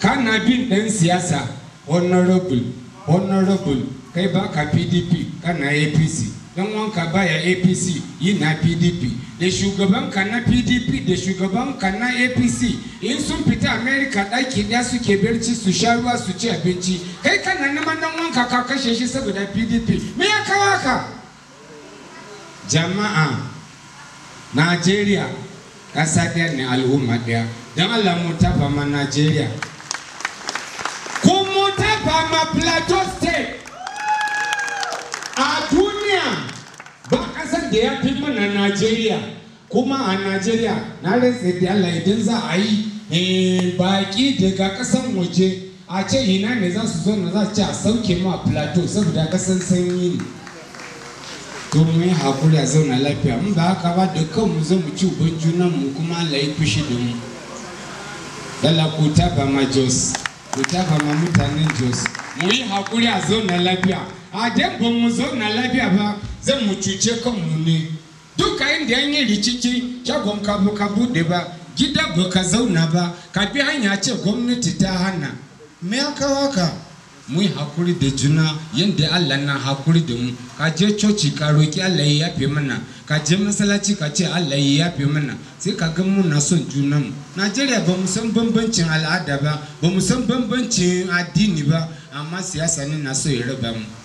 kana bin ɗan siyasa honorable honorable kai baka pdp kana apc dan wanka baya apc yi na pdp da shugaban ka na pdp da shugaban ka na apc in sun fita america ɗaki ɗaya suke barci su sha ruwa su ci abinci kai kana neman dan wanka ka kashe shi saboda pdp me ya kawo ka jama'a najeriya ƙasa ɗaya ne al'umma ɗaya don allah mu tafa ma najeriya kuma tafa ma plateau state a duniya ba ƙasar da ya fi mana najeriya kuma a najeriya na rantsa da allah idan za a yi baƙi daga ƙasan waje a ce ina ne za su zo na za su ci a sauke mu a plateau saboda ƙasan sanyi ne to mu yi hakuri a zauna lafiya mun ba haka ba da kanmu zan mu ci uban junan mu kuma Allah ya fushi da mu dala ku taba ma Jos ku taba ma mutanen Jos mu yi hakuri a zauna lafiya a dan ba mu zauna lafiya ba zan mu cuce kanmu ne duka inda an yi rikici shagon ka ka bude ba gida ba ka zauna ba ka bi hanya ce gwamnati ta hana me ya kawo ka mu yi hakuri da juna yadda Allah na hakuri da mu ka je coci ka roki Allah ya yafe mana ka je masallaci ka ce Allah ya yafe mana sai ka ga muna son junan mu Najeriya ba mu san bambancin al'ada ba ba mu san bambancin addini ba amma siyasa ne na so ya raba mu